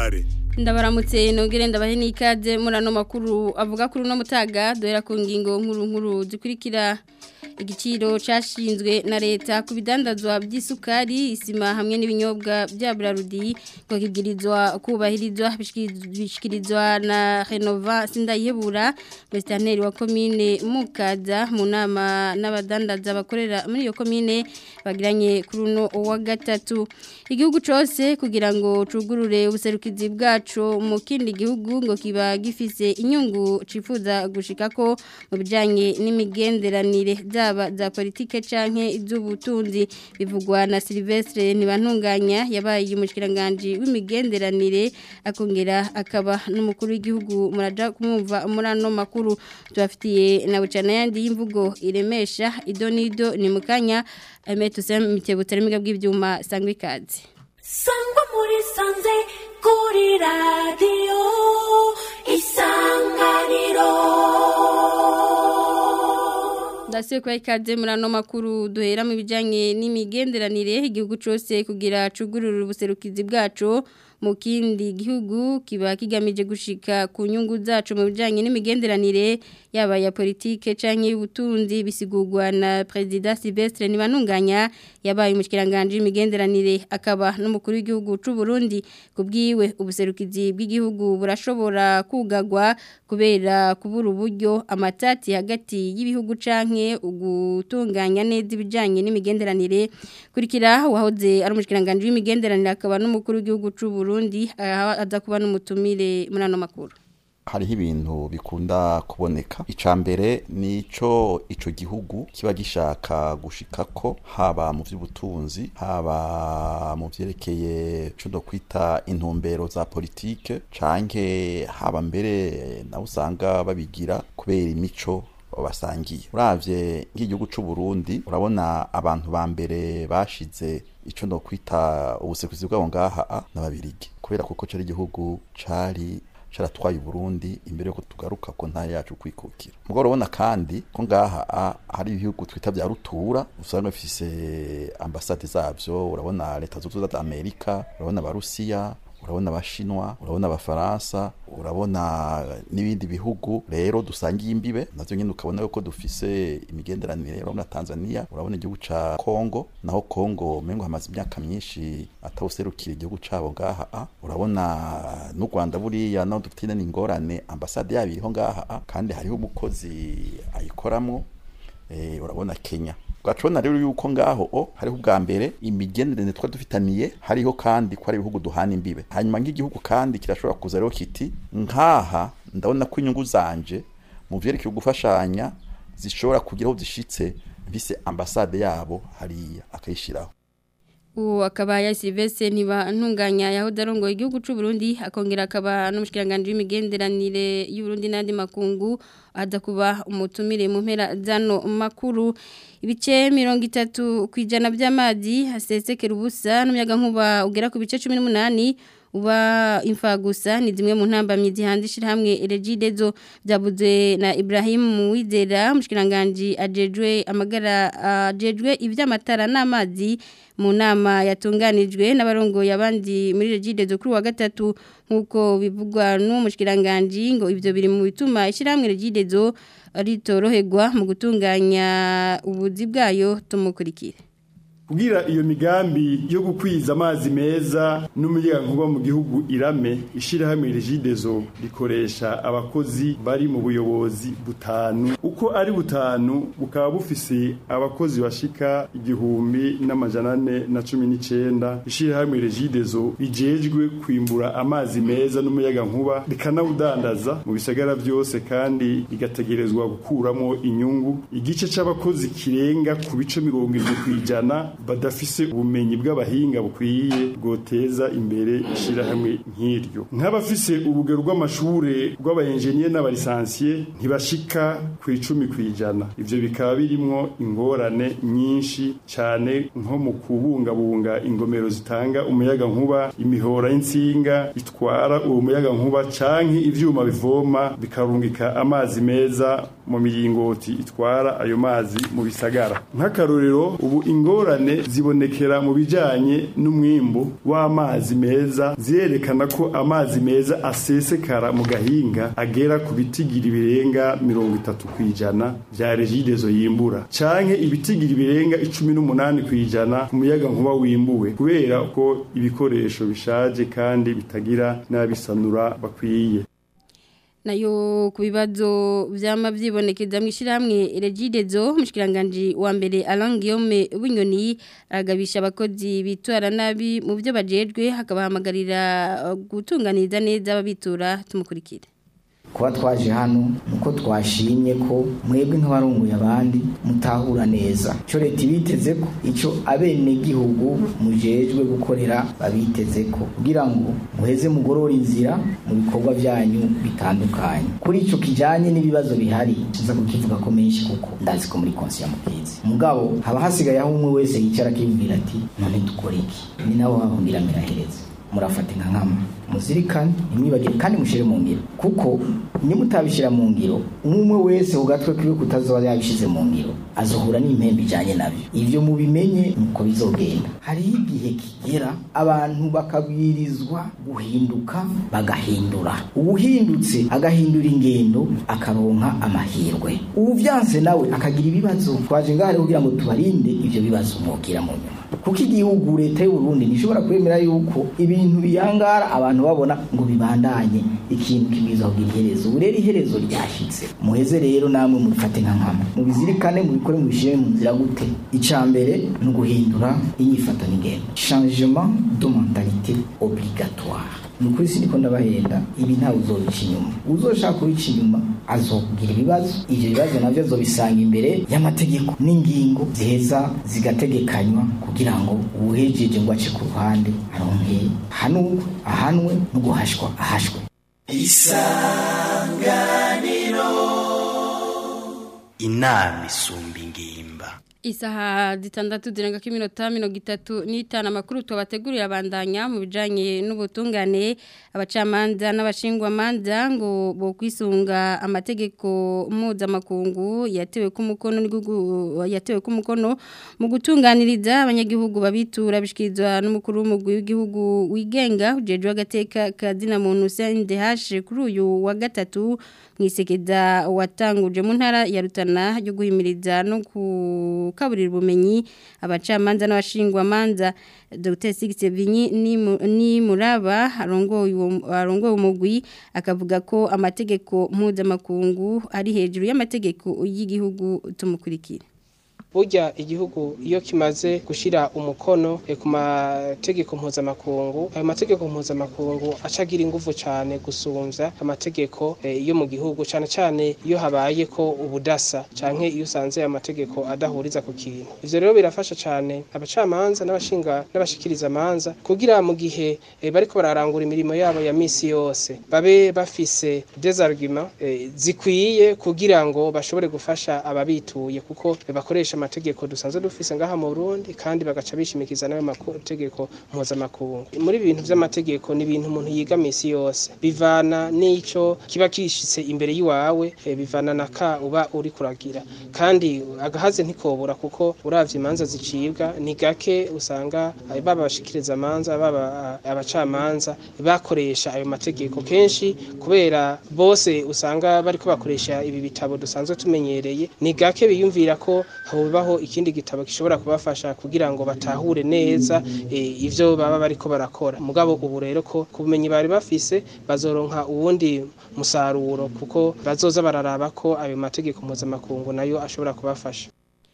Bware ndabaramutse nongere ndabahe n'ikaze muri ano makuru avuga kuri uno mutaga duhera ku ngingo nkuru nkuru zikurikira igiciro cyashinzwe na leta ku bidandazwa by'isukari isima hamwe n'ibinyobwa bya burarudi ngo kibwirizwa kubahirizwa bishyikirizwa na renova sindayihebura mesitanteri wa komine mukaza mu nama n'abadandaza bakorera muri iyo komine bagiranye kuri uno wa gatatu igihugu cyose kugira ngo cugurure ubuserukizi bwacu mu kindi gihugu ngo kiba gifise inyungu cifuza gushika ko mu bijanye n'imigenderanire zaba za politike canke iz'ubutunzi bivugwa na Silvestre Ntibantunganya yabaye umushikiranganje w'imigenderanire akongera akaba n'umukuru w'igihugu muraja kumumva muri ano makuru tubafitiye na bucana yandi y'imvugo iremesha idonido ni mukanya ametuse mitebutse rimiga bw'ivyuma sangwe ikaze sangwa muri sanze kuri radiyo isanganiro ndasiye kwa ikaze muri ano makuru duhera mu bijyanye n'imigenderanire igihugu cyose kugira cugurura ubuserukizi bwacu mu kindi gihugu kiba kigamije gushika ku nyungu zacu mu bijyanye n'imigenderanire yaba ya politike cyangwa y'ubutunzi bisigurwa na perezida Silvestre Nibanunganya yabaye umushikiranganje w'imigenderanire akaba n'umukuru w'igihugu cy'u Burundi kubwiwe ubuserukizi bw'igihugu burashobora kugagwa kubera kubura uburyo amatati hagati y'ibihugu canke ugutunganya neza ibijyanye n'imigenderanire kurikira wahoze ari umushikiranganje w'imigenderanire akaba n'umukuru w'igihugu cy'u Burundi aza kuba n'umutumire muri ano makuru hariho ibintu bikunda kuboneka icya mbere ni icyo icyo gihugu kiba gishaka gushikako haba mu by'ubutunzi haba mu byerekeye icyo kwita intumbero za politike cyangwa haba mbere nawe usanga babigira kubera imico basangiye uravye nk'igihugu c'u Burundi urabona abantu ba mbere bashize ico no kwita ubusekuzi bwabo ngaha n'ababirigi kubera kuko cari igihugu cari caratwaye Burundi imbere yuko tugaruka ko nta yacu kwikukira mugabo urabona kandi ko ngaha hari ibihugu twita vya rutura usanga bifise ambasade zavyo urabona leta zunze ubumwe za Amerika urabona abarusiya urabona abashinwa urabona abafaransa urabona n'ibindi bihugu rero dusangiye imbibe navyo nyene ukabona yuko dufise imigenderanire urabona Tanzania urabona igihugu ca Kongo naho Kongo mengo hamaze imyaka myinshi atawuserukira igihugu cabo ngaha urabona n'u Rwanda buriya naho dufite n'ingorane ambasade yabo iriho ngaha kandi hariho umukozi ayikoramwo eh, urabona Kenya twacibona rero yuko ngaho o hariho ubwa mbere imigenderanire twa dufitaniye hariho kandi ko ari ibihugu duhana imbibe hanyuma nk'igihugu kandi kirashobora kuza rero kiti nkaha ndabona ko inyungu zanje mu vyerekeye gufashanya zishobora kugira aho zishitse mfise ambasade yabo hariya akayishiraho uwo akaba ya Silvestre niba ntunganya yahoze arongoye igihugu cy'u Burundi akongera akaba n'umushikiranganje w'imigenderanire y'u Burundi n'andi makungu aza kuba umutumire mu mpera zano makuru ibice mirongo itatu ku ijana by'amazi hasesekera ubusa n'umuyaga nkuba ugera ku bice cumi n'umunani uba imfa gusa ni zimwe mu ntambamyi zihandishira hamwe Regidezo byabuze na Ibrahim Wizera umushikiranganje ajejwe amagara ajejwe ivy'amatara n'amazi mu nama yatunganijwe n'abarongoye abandi muri Regidezo kuri wa gatatu nkuko bivugwa n'umushikiranganje ngo ivyo biri mu bituma ishiramwe Regidezo ritoroherwa mu gutunganya ubuzi bwayo tumukurikire kugira iyo migambi yo gukwiza amazi meza n'umuyagankuba mu gihugu irame ishirahamwe Regidezo rikoresha abakozi bari mu buyobozi butanu uko ari butanu bukaba bufise abakozi bashika igihumbi n'amajana ane na cumi n'icenda ishirahamwe Regidezo rijejwe kwimbura amazi meza n'umuyagankuba rikanawudandaza mu bisagara vyose kandi rigategerezwa gukuramo inyungu igice c'abakozi kirenga ku bice mirongo irindwi kw'ijana badafise ubumenyi bw'abahinga bukwiye bwoteza imbere ishirahamwe nk'iryo nk'abafise urugero rw'amashure rw'abayenjeniye n'abalisansiye ntibashika ku icumi kw'ijana ivyo bikaba birimwo ingorane nyinshi cane nko mu kubungabunga ingomero zitanga umuyaga nkuba imihora y'insinga itwara uwo muyaga nkuba canke ivyuma bivoma bikarungika amazi meza mu miringoti itwara ayo mazi mu bisagara nk'akarorero ubu ingorane ngorane zibonekera mu bijanye n'umwimbu w'amazi meza zirerekana ko amazi meza asesekara mu gahinga agera ku bitigiri birenga mirongo itatu kw'ijana vya regidezo yimbura canke ibitigiri birenga icumi n'umunani kw'ijana ku muyaga nkuba wimbuwe kubera ko ibikoresho bishaje kandi bitagira n'abisanura bakwiye nayo ku bibazo byama byibonekeza mu ishyirahamwe regidezo mushikiranganje wa mbere Alain Guillaume Bunyoni agabisha abakozi bitwara nabi mu byo bajejwe hakabahamagarira gutunganiza neza ababitura tumukurikire kuba twaje hano nuko twashimye ko mwebwe nk'abarunguye abandi mutahura neza icyo leta ibiteze ko icyo abenegihugu mujejwe gukorera babiteze ko kugira ngo muheze mugorore inzira mu bikorwa byanyu bitandukanye kuri icyo kijyanye n'ibibazo bihari nza kukivuga ko menshi kuko ndazi ko muri konsi ya mukizi mugabo haba hasigaye aho umwe wese yicara akibwira ati none dukore iki ni nabo bahundira mirahereza murafata inka nkama muzirikane ntimwibagire kandi mushyire mu ngiro kuko niba utabishyira mu ngiro umwe wese ku gatwe kiwe kutazoba yabishyize mu ngiro azohura n'impembe ijyanye nabyo ibyo mubimenye nuko bizogenda hariho igihe kigera abantu bakabwirizwa guhinduka bagahindura uwuhindutse agahindura ingendo akaronka amahirwe ubu byanse nawe akagira ibibazo twaje ngaho kugira ngo tubarinde ibyo bibazo mwubwira mu nyuma kuko igihugu leta y'u Burundi ntishobora kwemera yuko ibintu biyangara abantu babona ngo bibandanye ikintu kibwiza kugira iherezo ubu rero iherezo ryashyitse muheze rero namwe mubifate nka nkama mubizirikane mubikore mubishyire mu nzira gute icya mbere ni uguhindura inyifato n'ingendo changement de mentalité obligatoire ni ukuri siniko ndabahenda ibi ntawe uzobica inyuma uzoshaka kubica inyuma azokugira ibibazo ivyo bibazo navyo azobisanga imbere y'amategeko n'ingingo ziheza zigategekanywa kugira ngo uwuhejeje ngo ace ku ruhande aronke hanurwe ahanwe no guhashwa ahashwe isanganiro inama isumba ingimba Isaha zitandatu zirenga ko iminota mirongo itatu n'itanu amakuru tubateguriye abandanya mu bijyanye n'ubutungane abacamanza n'abashingwamanza ngo bo kwisunga amategeko mpuzamakungu yatewe ku mukono yatewe ku mukono mu gutunganiriza abanyagihugu babitura bishyikirizwa n'umukuru w'umugwi w'igihugu wigenga ujejwe agateka kazina muntu CNDH kuri uyu wa gatatu mwisekeza watanguje mu ntara ya Rutana yo guhimiriza no kukaburira ubumenyi abacamanza n'abashingwamanza Dr. Sigise Vinyi ni muraba arongoye umugwi akavuga ko amategeko mpuzamakungu ari hejuru y'amategeko y'igihugu tumukurikira burya igihugu iyo kimaze gushyira umukono ku mategeko mpuzamakungu ayo mategeko mpuzamakungu acagira ingufu cyane gusumbya amategeko yo mu gihugu cyane cyane iyo habaye ko ubudasa cyane iyo usanze aya mategeko adahuriza ku kintu ibyo rero birafasha cyane abacamanza n'abashinga n'abashikiriza amanza kugira mu gihe bariko bararangura imirimo yabo ya misi yose babe bafise des arguments zikwiye kugira ngo bashobore gufasha ababituye kuko bakoresha amategeko dusanzwe dufise ngaha mu Burundi kandi bagaca bishimikiza nayo mategeko mpuzamakungu muri ibintu by'amategeko ni ibintu umuntu yiga misi yose bivana n'ico kiba kishitse imbere y'iwawe bivana na ka uba uri kuragira kandi agahaze ntikobura kuko uravye imanza zicibwa ni gake usanga baba bashikiriza amanza baba abacamanza bakoresha ayo mategeko kenshi kubera bose usanga bariko bakoresha ibi bitabo dusanzwe tumenyereye ni gake biyumvira ko hobaho ikindi gitabo gishobora kubafasha kugira ngo batahure neza ivyo baba bariko barakora mugabo ubu rero ko kubumenyi bari bafise bazoronka uwundi musaruro kuko bazoza bararaba ko ayo mategeko mpuzamakungu nayo ashobora kubafasha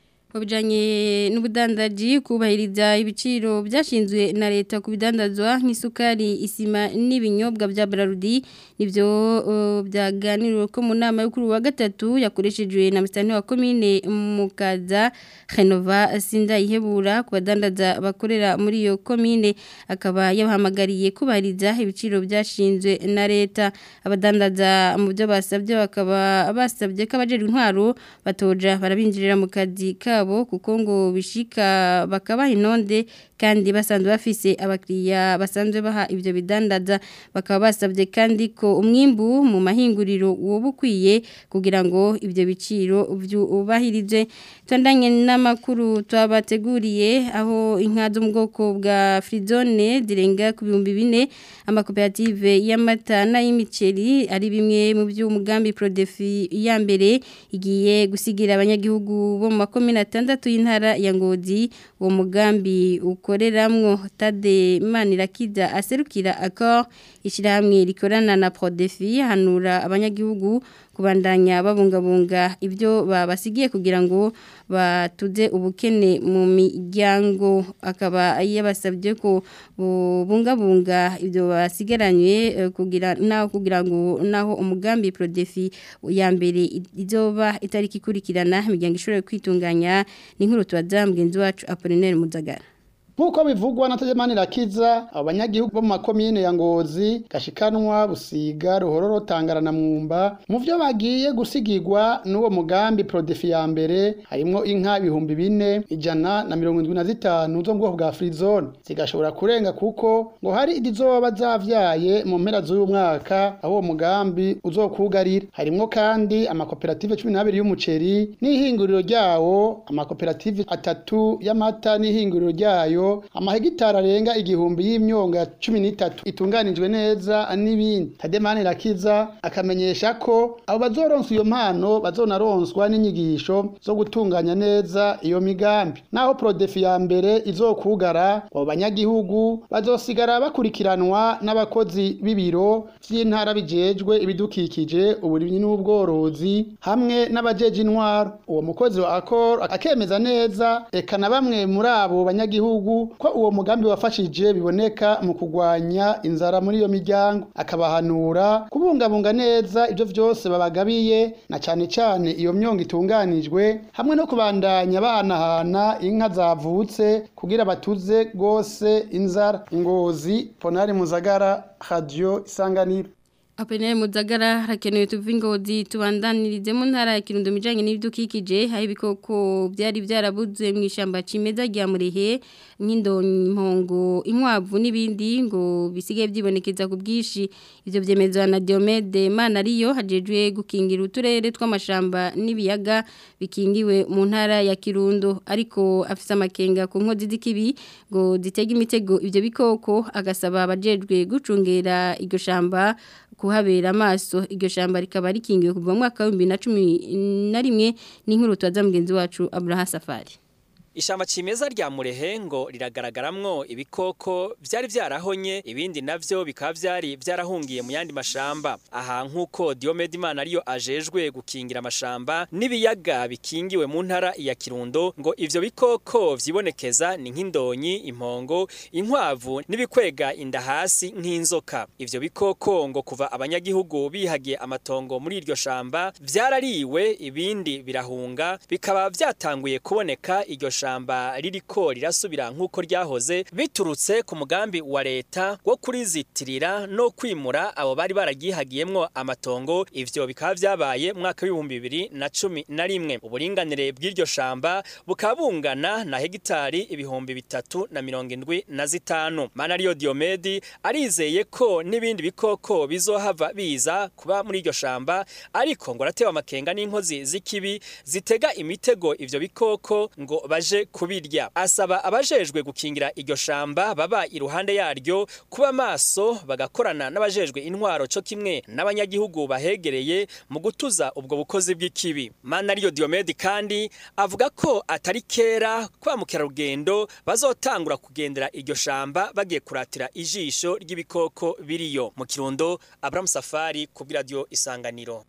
Wabijanye n'ubudandaji kubahiriza ibiciro byashinzwe na leta ku bidandazwa nk'isukari isima n'ibinyobwa bya Brarudi nivyo uh, byaganiriwe ko mu nama yo kuri wa gatatu yakoreshejwe na mstani wa commune Mukaza Renova Sinda ihebura ku badandaza bakorera muri iyo commune akaba yabahamagariye kubahiriza ibiciro byashinzwe na leta abadandaza mu byo basabye bakaba basabye ko abajeje intwaro batoja barabinjirira mu kazi ka bwabo kuko ngo bishika bakabaha inonde kandi basanzwe bafise abakiriya basanzwe baha ibyo bidandaza bakaba basabye kandi ko umwimbu mu mahinguriro woba ukwiye kugira ngo ibyo biciro byubahirize tondanye n'amakuru twabateguriye aho inka zo mu bwoko bwa frizone zirenga ku bihumbi bine amakoperative y'amata n'ay'imiceri ari bimwe mu by'umugambi prodefi ya mbere igiye gusigira abanyagihugu bo mu makomine atandatu y'intara ya ngozi uwo mugambi ukoreramwo tade manirakiza aserukira akor ishyirahamwe rikorana na prodefi hanura abanyagihugu kubandanya babungabunga ibyo babasigiye kugira ngo batuze ubukene mu miryango akaba yabasabye ko bungabunga ibyo basigaranye kugira naho kugira ngo naho umugambi prodefi ya mbere izoba itariki ikurikirana imiryango ishobora kwitunganya ni nkuru tubaza mugenzi wacu Apollinaire Muzagara Nkuko bivugwa na Tejemani Rakiza abanyagihugu bo mu makomine ya Ngozi gashikanwa busiga ruhororo tangara na mwumba mu byo bagiye gusigirwa n'uwo mugambi Prodefi ya mbere harimo inka ibihumbi bine ijana na mirongo indwi na zitanu zo mu bwoko bwa Frizone zigashobora kurenga kuko ngo hari izizoba zavyaye mu mpera z'uyu mwaka aho uwo mugambi uzokugarira harimo kandi amakoperative 12 y'umuceri n'ihinguriro ryawo amakoperative atatu y'amata n'ihinguriro ryayo amahegitari arenga igihumbi y'imyonga cumi n'itatu itunganijwe neza n'ibindi tademani rakiza akamenyesha ko abo bazoronsa iyo mpano bazonaronswa n'inyigisho zo gutunganya neza iyo migambi naho prodefi ya mbere izokugara abo banyagihugu bazosigara bakurikiranwa n'abakozi b'ibiro vy'intara bijejwe ibidukikije uburimyi n'ubworozi hamwe n'abajeje intwaro uwo mukozi wa akor akemeza neza eka na bamwe muri abo banyagihugu ko uwo mugambi wafashije biboneka mu kugwanya inzara muri iyo miryango akabahanura kubungabunga neza ibyo byose babagabiye na cyane cyane iyo myongo itunganijwe hamwe no kubandanya bahanahana inka zavutse kugira batuze rwose inzara ngozi ponari muzagara radio isanganiro Apenere muzagara hakenewe tuvi ngozi tubandanirize mu ntara ya Kirundo mijanye n'ibidukikije hari ibikoko byari byarabuze mu ishamba cimeza rya murehe nk'indonimpongo inkwavu n'ibindi ngo bisigaye byibonekeza ku bwishi ivyo vyemezwa na Diomede Manariyo hajejwe gukingira uturere tw'amashamba n'ibiyaga bikingiwe mu ntara ya Kirundo ariko afisa amakenga ku nkozi z'ikibi ngo zitega imitego ivyo bikoko agasaba abajejwe gucungera iryo shamba kuhabera amaso iryo shamba rikaba rikingiwe kuva mu mwaka wa 2011 n'inkuru twaza mugenzi wacu Abraham Safari Ishamba cimeza rya murehe ngo riragaragaramwo ibikoko vyari vyarahonye ibindi navyo bikaba vyari vyarahungiye mu yandi mashamba aha nkuko Diomede Imana ariyo ajejwe gukingira amashamba nibiyaga bikingiwe mu ntara ya Kirundo ngo ivyo bikoko vyibonekeza ni nk'indonyi impongo inkwavu nibikwega inda hasi nk'inzoka ivyo bikoko ngo kuva abanyagihugu bihagiye amatongo muri iryo shamba vyarariwe ibindi birahunga bikaba vyatanguye kuboneka iryo shamba ririko rirasubira nk'uko ryahoze biturutse ku mugambi wa leta wo kurizitirira no kwimura abo bari baragihagiyemwo amatongo ivyo bikaba vyabaye mwaka w'ibihumbi bibiri na cumi na rimwe uburinganire bw'iryo shamba bukaba bungana na hegitari ibihumbi bitatu na mirongo indwi na zitanu manariyo diomedi arizeye ko n'ibindi bikoko bizohava biza kuba muri iryo shamba ariko ngo aratewe amakenga n'inkozi z'ikibi zitega imitego ivyo bikoko ngo baje kubirya asaba abajejwe gukingira iryo shamba baba iruhande yaryo kuba maso bagakorana n'abajejwe intwaro co kimwe n'abanyagihugu bahegereye mu gutuza ubwo bukozi bw'ikibi Manariyo Diomede kandi avuga ko atari kera kwa mukerarugendo bazotangura kugendera iryo shamba bagiye kuratira ijisho ry'ibikoko biriyo mu Kirundo Abraham Safari ku radio Isanganiro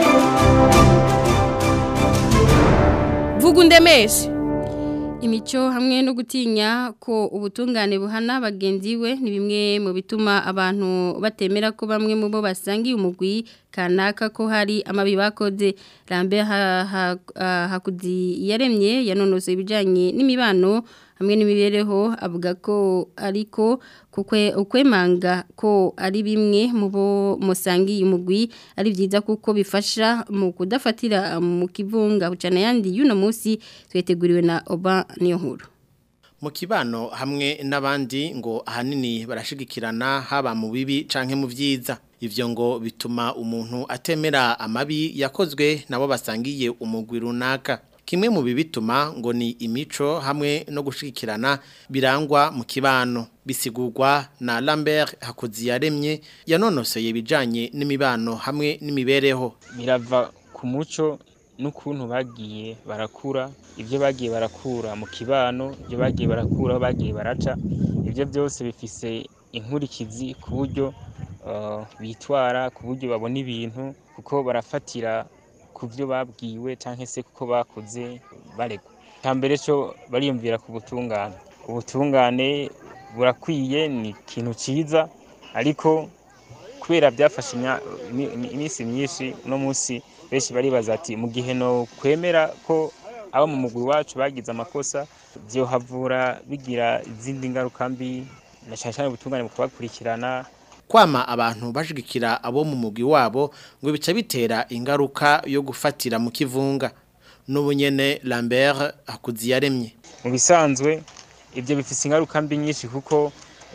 Vugundemeshe imico hamwe no gutinya ko ubutungane buhana bagenzi we ni bimwe mu bituma abantu batemera ko bamwe mu bo basangiye umugwi kanaka ko hari amabi bakoze Lambert ha, ha, ha, hakudi yaremye yanonose ibijanye n'imibano hamwe n'imibereho avuga ko ariko kukwe ukwemanga ko ari bimwe mu bo musangiye umugwi ari byiza kuko bifasha mu kudafatira mu kivunga bucana yandi y'uno munsi tweteguriwe na Oba niyo nkuru mu kibano hamwe n'abandi ngo ahanini barashigikirana haba mu bibi canke mu vyiza ivyo ngo bituma umuntu atemera amabi yakozwe nabo basangiye umugwi runaka kimwe mu bibituma ngo ni imico hamwe no gushigikirana birangwa mu kibano bisigurwa na Lambert Hakuziyaremye yanonoseye ibijanye n'imibano hamwe n'imibereho birava ku muco n'ukuntu bagiye barakura ibyo bagiye barakura mu kibano ibyo bagiye barakura bagiye baraca ibyo byose bifise inkurikizi ku buryo bitwara ku buryo babona ibintu kuko barafatira ku byo babwiwe cyangwa se kuko bakuze baregwa mbere cyo bariyumvira ku butungane ubutungane burakwiye ni ikintu cyiza ariko kubera byafashe iminsi myinshi uno munsi benshi baribaza ati mu gihe no kwemera ko abo mu mugwi wacu bagize amakosa byohavura bigira izindi ngaruka mbi na cyane cyane ubutungane mu kubakurikirana kwama abantu bashigikira abo mu mugwi wabo ngo bica bitera ingaruka yo gufatira mu kivunga n'ubunyene Lambert Hakuziyaremye mu bisanzwe ibyo bifise ingaruka mbi nyinshi kuko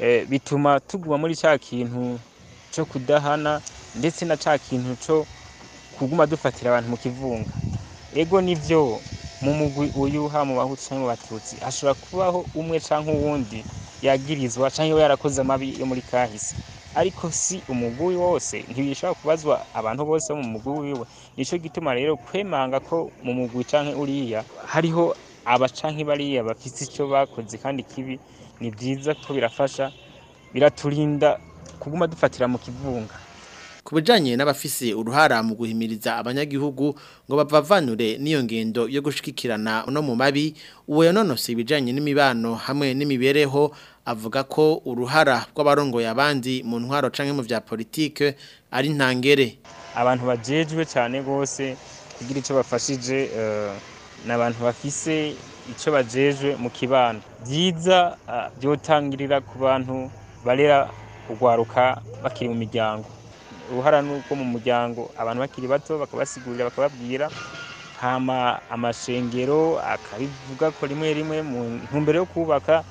bituma tuguma muri cya kintu cyo kudahana ndetse na cya kintu cyo kuguma dufatira abantu mu kivunga ego nivyo mu mugwi uyu ha mu bahutu cyangwa mu batutsi hashobora kubaho umwe canke uwundi yagirizwa canke yarakoze amabi yo muri kahise ariko si umugwi wose ntibishobora kubazwa abantu bose bo mu mugwi wiwe nico gituma rero kwemanga ko mu mugwi canke uriya hariho aba canke bariya bafite ico bakoze kandi kibi ni byiza ko birafasha biraturinda kuguma dufatira mu kivunga ku bijanye n'abafise uruhara mu guhimiriza abanyagihugu ngo bavavanure n'iyo ngendo yo gushikikirana no mu mabi uwo yanonose ibijanye n'imibano hamwe n'imibereho avuga ko uruhara rw'abarongoye abandi mu ntwaro canke mu vya politike ari ntangere abantu bajejwe cyane gose kugira ico bafashije uh, n'abantu bafise ico bajejwe mu kibano byiza uh, byotangirira ku bantu barera kugwaruka bakiri mu miryango uruhara nuko mu muryango abantu bakiri bato bakabasigurira bakababwira hama amashengero akabivuga ko rimwe rimwe mu ntumbero yo kubaka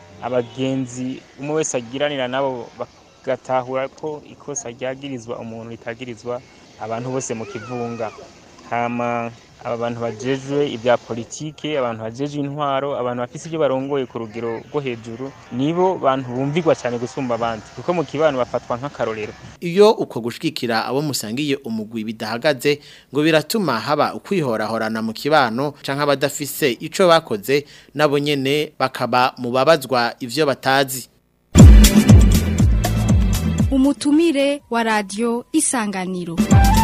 abagenzi umwe wese agiranira nabo bagatahura ko ikosa ryagirizwa umuntu ritagirizwa abantu bose mu kivunga hama aba bantu bajejwe ibya politike abantu bajejwe intwaro abantu bafise ibyo barongoye ku rugero rwo hejuru nibo bantu bumvigwa cyane gusumba abandi kuko mu kibano bafatwa nk'akarorero iyo uko gushikira abo musangiye umugwi bidahagaze ngo biratuma haba ukwihorahorana mu kibano canke abadafise ico bakoze nabo nyene bakaba mu babazwa ivyo batazi umutumire wa radio isanganiro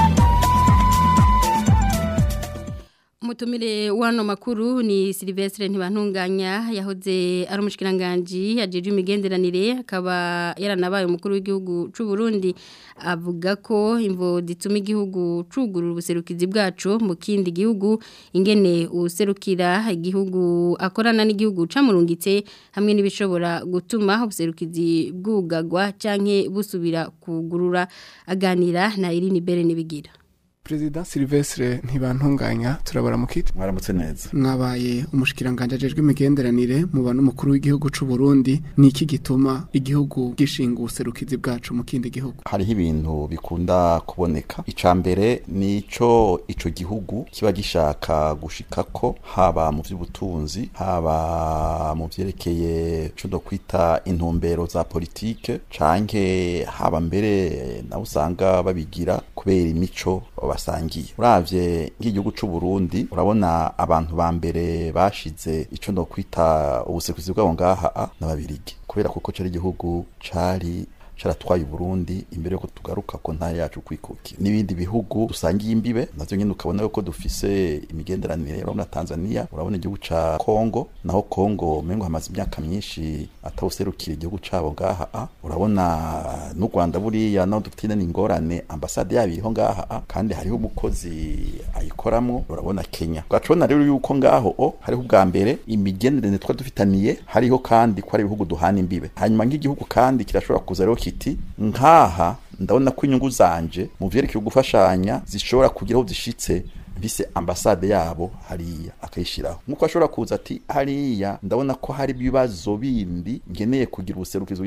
Umutumire wano makuru ni Silvestre ntibantunganya yahoze ari umushikiranganje yajeje imigenderanire akaba yaranabaye umukuru w'igihugu c'u Burundi avuga ko imvo zituma igihugu cugurura ubuserukizi bwacu mu kindi gihugu ingene userukira igihugu akorana n'igihugu camurungitse hamwe n'ibishobora gutuma ubuserukizi bwugagwa canke busubira kugurura aganira na Irine Bere nibigira President Silvestre ntibantunganya turabara mukiti mwaramutse neza mwabaye umushikiranganje ajejwe imigenderanire mu bantu mukuru w'igihugu c'u Burundi niki gituma igihugu gishinga ubuserukizi bwacu mu kindi gihugu hariho ibintu bikunda kuboneka icambere nico ico gihugu kiba gishaka gushikako haba mu vy'ubutunzi haba mu vyerekeye cyo do kwita intumbero za politike canke haba mbere nawe usanga babigira kubera imico basangiye uravye nk'igihugu c'u Burundi urabona abantu ba mbere bashize ico no kwita ubusekuzi bwabo ngaha n'ababirigi kubera kuko cari igihugu cari caratwaye Burundi imbere yuko tugaruka ko nta yacu kwikukira n'ibindi bihugu dusangiye imbibe navyo nyene ukabona yuko dufise imigenderanire urabona Tanzania urabona igihugu ca Kongo naho Kongo mengo hamaze imyaka myinshi atawuserukira igihugu cabo ngaha a urabona n'u Rwanda buriya naho dufite n'ingorane ambasade yabo iriho ngaha a kandi hariho umukozi ayikoramwo urabona Kenya ugacona rero yuko ngaho o hariho ubwa mbere imigenderanire twa dufitaniye hariho kandi ko ari ibihugu duhana imbibe hanyuma nk'igihugu kandi kirashobora kuza rero kiti nkaha ndabona ko inyungu zanje mu vyerekeye gufashanya zishobora kugira aho zishitse bise ambasade yabo hariya akayishiraho nkuko ashobora kuza ati hariya ndabona ko hari ibibazo bindi ngeneye kugira ubuserukizo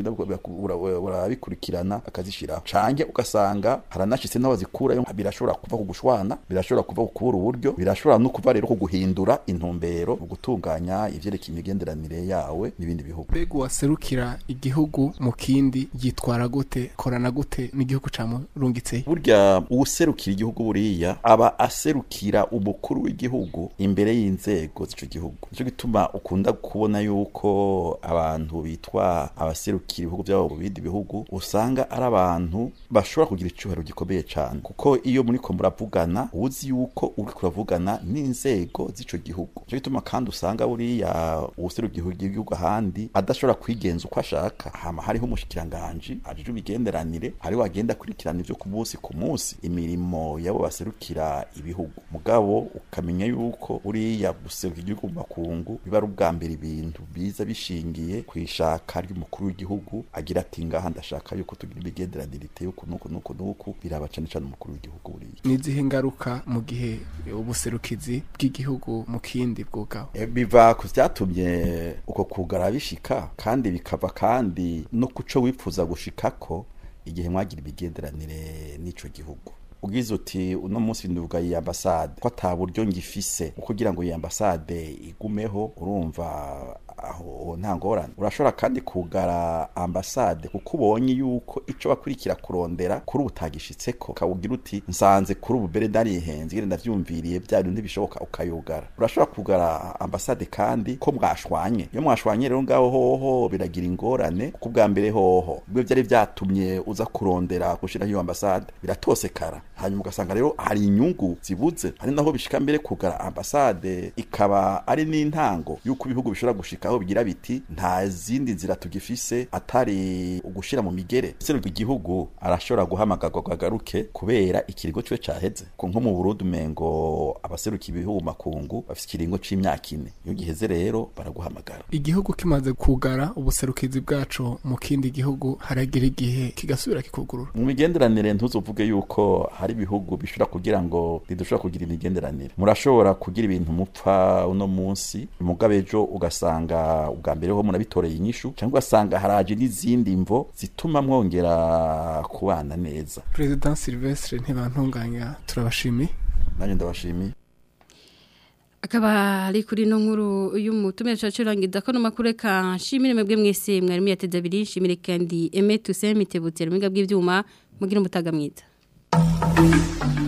urabikurikirana akazishiraho canke ugasanga haranashitse n'aho zikurayo birashobora kuva ku gushwana birashobora kuva ku kubura uburyo birashobora no kuva rero ku guhindura intumbero mu gutunganya ivyerekeye imigenderanire yawe n'ibindi bihugu mbega uwaserukira igihugu mu kindi yitwara gute korana gute n'igihugu camurungitse burya uwuserukira igihugu buriya aba aserukira kwakira umukuru w'igihugu imbere y'inzego z'ico gihugu nico gituma ukunda kubona yuko abantu bitwa abaserukira ibihugu byabo mu bindi bihugu usanga ari abantu bashobora kugira icyubahiro gikomeye cyane kuko iyo muri ko muravugana uzi yuko uri kuravugana n'inzego z'ico gihugu nico gituma kandi usanga buriya uwuserukira igihugu ahandi adashobora kwigenza uko ashaka hama hariho umushikiranganji ajije imigenderanire hariho agenda akurikirana ivyo ku munsi ku munsi imirimo yabo baserukira ibihugu mugabo ukamenya yuko uriya guseruka igihugu mu makungu biba ari ubwa mbere ibintu biza bishingiye ku ishaka ry'umukuru w'igihugu agira ati ngaha ndashaka yuko tugira imigenderanire iteye uku nuku nuku nuku biraba cane cane umukuru w'igihugu buriya n'izihe ngaruka mu gihe ubuserukizi bw'igihugu mu kindi bwugaho e, biva ku vyatumye uko kugara bishika kandi bikava kandi no kuco wipfuza gushikako igihe mwagira imigenderanire n'ico gihugu ugize uti uno munsi nduvuga iyi ambasade ko ata buryo ngifise kugira ngo iyi ambasade igumeho urumva aho nta ngorane urashobora kandi kugara ambasade kuko ubonye yuko ico bakurikira kurondera kuri ubutagishitseko ukawugira uti nsanze kuri ubu bere ndarihenze ngene ndavyumviriye bya bintu ntibishoboka ukayugara urashobora kugara ambasade kandi ko mwashwanye iyo mwashwanye rero ngaho hoho biragira ingorane kuko ubwa mbere hoho bwe vyari vyatumye uza kurondera gushiraho iyo ambasade biratosekara hanyuma ugasanga rero hari inyungu zibuze ari naho bishika mbere kugara ambasade ikaba ari n'intango yuko ibihugu bishobora gushika aho bigira biti nta zindi nzira tugifise atari ugushira mu migere serwa igihugu arashobora guhamagarwa gagaruke kubera ikirigo cyo caheze ko nko mu Burundi mengo abaseruka ibihugu makungu bafite ikiringo c'imyaka ine iyo giheze rero baraguhamagara igihugu kimaze kugara ubuserukizi bwaco mu kindi gihugu haragira igihe kigasubira kikugurura mu migenderanire ntuzovuge yuko hari ibihugu bishobora kugira ngo bidushobora kugira imigenderanire murashobora kugira ibintu mupfa uno munsi mugabe ejo ugasanga ubwa mbere ho munabitoreye inyishu cyangwa ugasanga haraje n'izindi mvo zituma mwongera kubana neza President Silvestre ntibantunganya turabashimiye nanjye ndabashimiye akaba ari kuri no nkuru y'umutumire cyacurangiza ko namakuru ka nshimire mwebwe mwese mwari yateze abiri nshimire kandi Aime Toussaint Mitebutse mu bw'ibyuma mugira umutaga mwiza